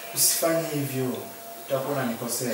Usifanye hivyo, utakuwa unanikosea.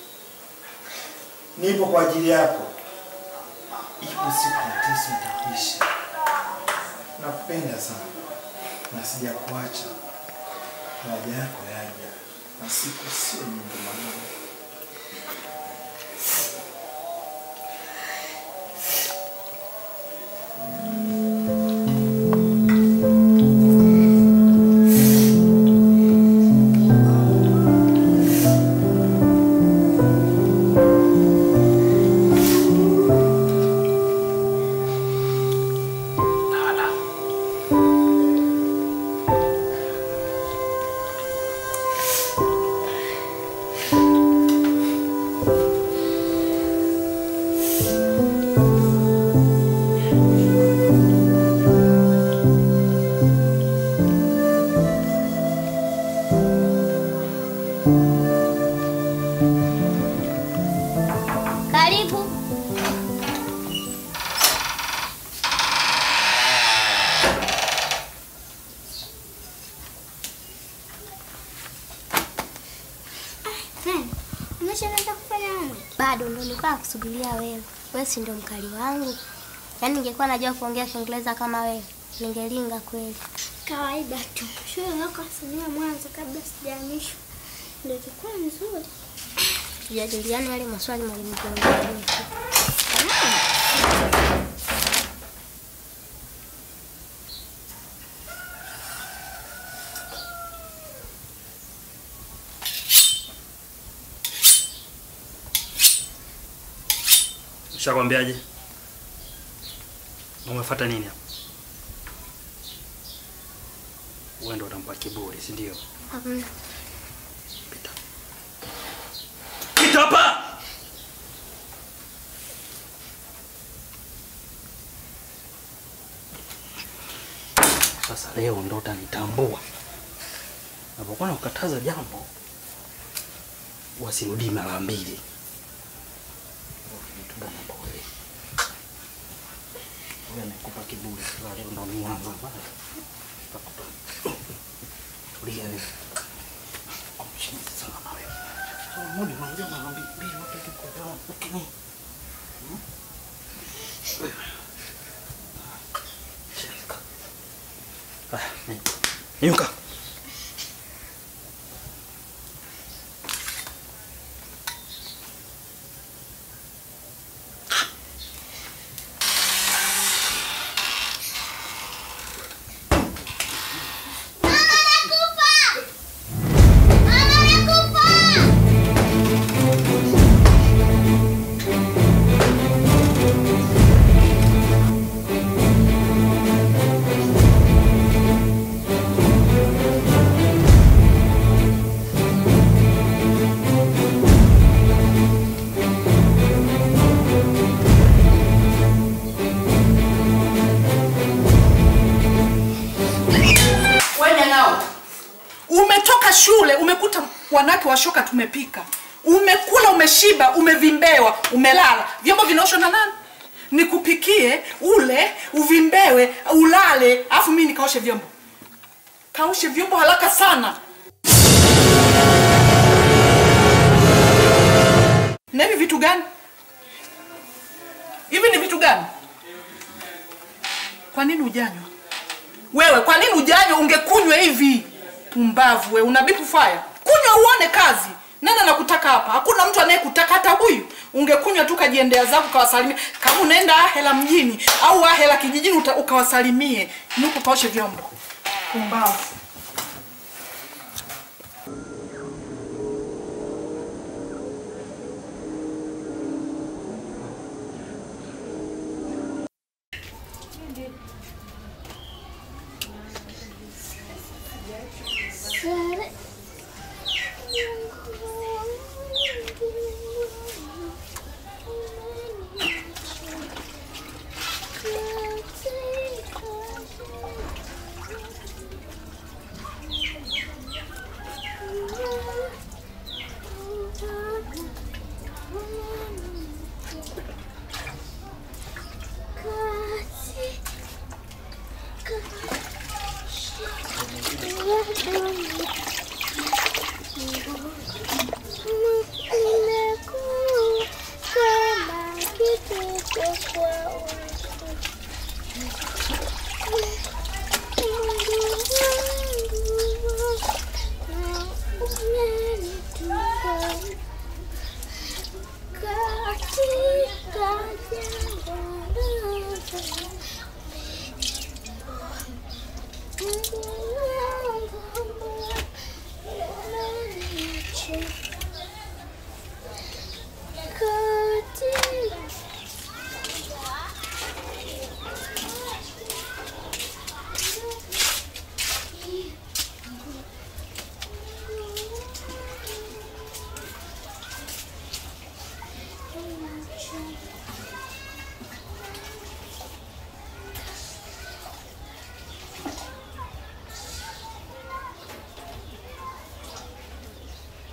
Nipo kwa ajili yako. Ipo siku mateso itapisha. Nakupenda sana na sijakuacha. Haja yako yaja na siku sio nyingi mwanangu. Karibu. Nani? Umeshaanza kufanya mama? Bado ndo nilikuwa nakusubiria wewe. Wewe si ndo mkali wangu. Yaani ningekuwa najua kuongea Kiingereza kama wewe, ningelinga kweli. Kawaida tu. Shule yako asomea mwanzo kabla sijahamishwa. Ndio ilikuwa nzuri. Tujadiliane yale maswali mwalimu tuongea. Ushakwambiaje? Umefuata nini hapa? Wewe ndo utampa kiburi, si ndio? Hamna. Pita. Pita hapa! Sasa leo ndo utanitambua. Napokuwa nakukataza jambo, wasirudii mara mbili. Vitu gani pole. Wewe amekupa kiburi, sasa leo ndo nianza bana. Tulia wewe. Mshinzi sana na wewe. Sasa mbona unaongea mara mbili wote tuko sawa, lakini hmm? Wewe. Shika. Ah, ni- Inuka. Wewe nao umetoka shule, umekuta wanawake washoka tumepika, umekula, umeshiba, umevimbewa, umelala, vyombo vinaoshwa na nani? Nikupikie ule uvimbewe, ulale, afu mimi nikaoshe vyombo? Kaoshe vyombo haraka sana. Na hivi vitu gani? Hivi ni vitu gani? Kwa nini ujanywa? Wewe kwa nini ujanywa? Ungekunywa hivi. Pumbavu wewe, una bipu fire. Kunywa uone kazi. Nani anakutaka hapa? Hakuna mtu anayekutaka hata huyu. Ungekunywa tu kajiendea zako ukawasalimia. Kama unaenda Ahela mjini au Ahela kijijini uta- ukawasalimie. Nuko kaoshe vyombo. Pumbavu.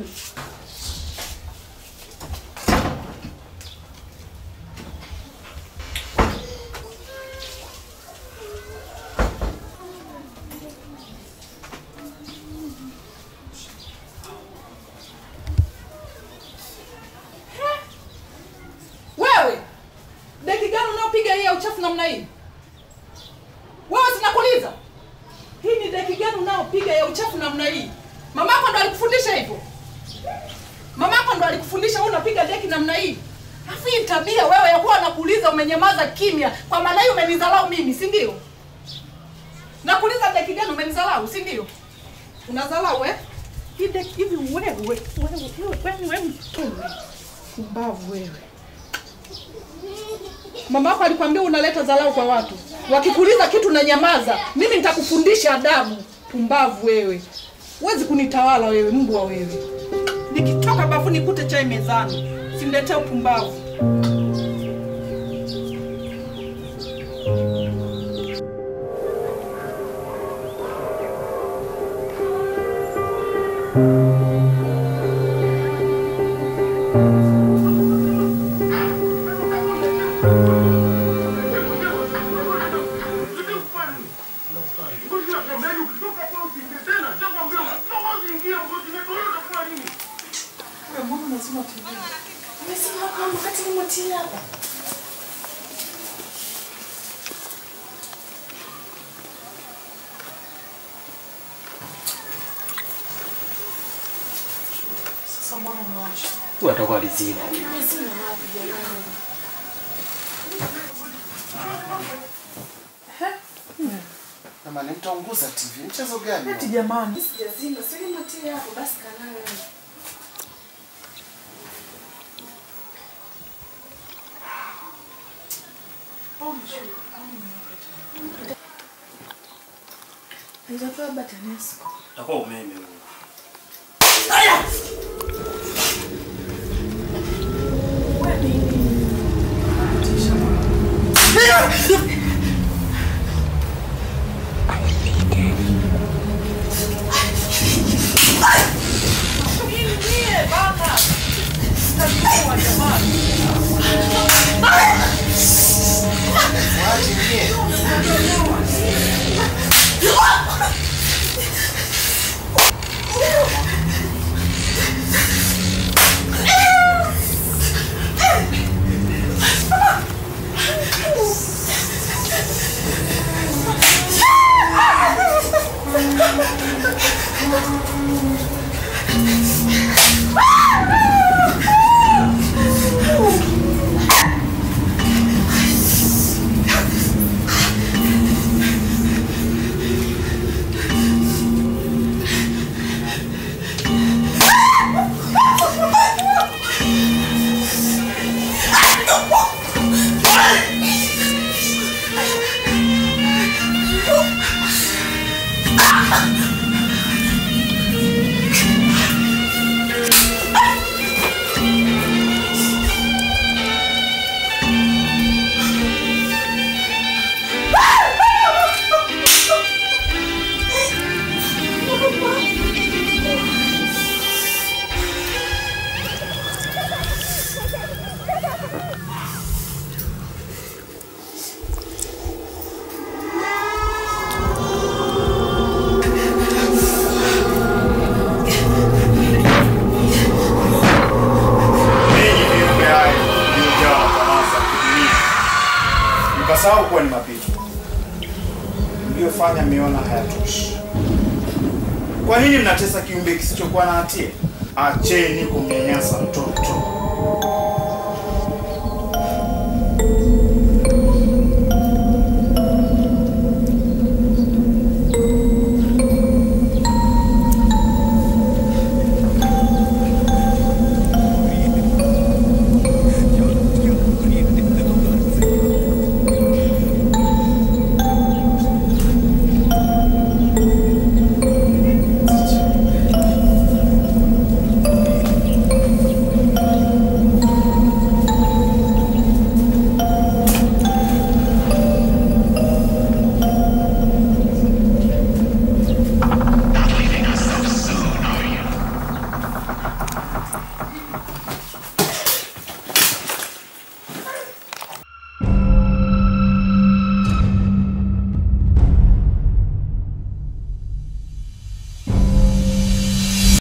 Wewe deki gani unaopiga hii ya uchafu namna hii? Wewe sinakuuliza, hii ni deki gani unaopiga ya uchafu namna hii? Mamako ndo alikufundisha hivyo? Mamako ndo alikufundisha wewe unapiga deki namna hii? Afu hii tabia wewe ya kuwa nakuuliza umenyamaza kimya, kwa maana hiyo umenidharau mimi, si ndio? Nakuuliza deki gani umenidharau, si ndio? Unadharau eh? Hii deki hivi wewe, wewe, wewe, wewe, wewe mtume. Mbavu wewe. Mama yako alikwambia unaleta dharau kwa watu. Wakikuuliza kitu na nyamaza. Mimi nitakufundisha adabu. Pumbavu wewe. Huwezi kunitawala wewe, mbwa wewe. Nikitoka bafu nikute chai mezani. Simletee upumbavu. Huyu atakuwa alizima. Jamani, mtaunguza TV. Mchezo gani? Eti jamani. Utakuwa umeme huo. Ninyi viumbe hai mliojawa na tamaa za kidunia, mkasahau kuwa ni mapito. Mliofanya mmeona hayatoshi. Kwa nini mnatesa kiumbe kisichokuwa na hatia? Acheni kumnyanyasa mtoto.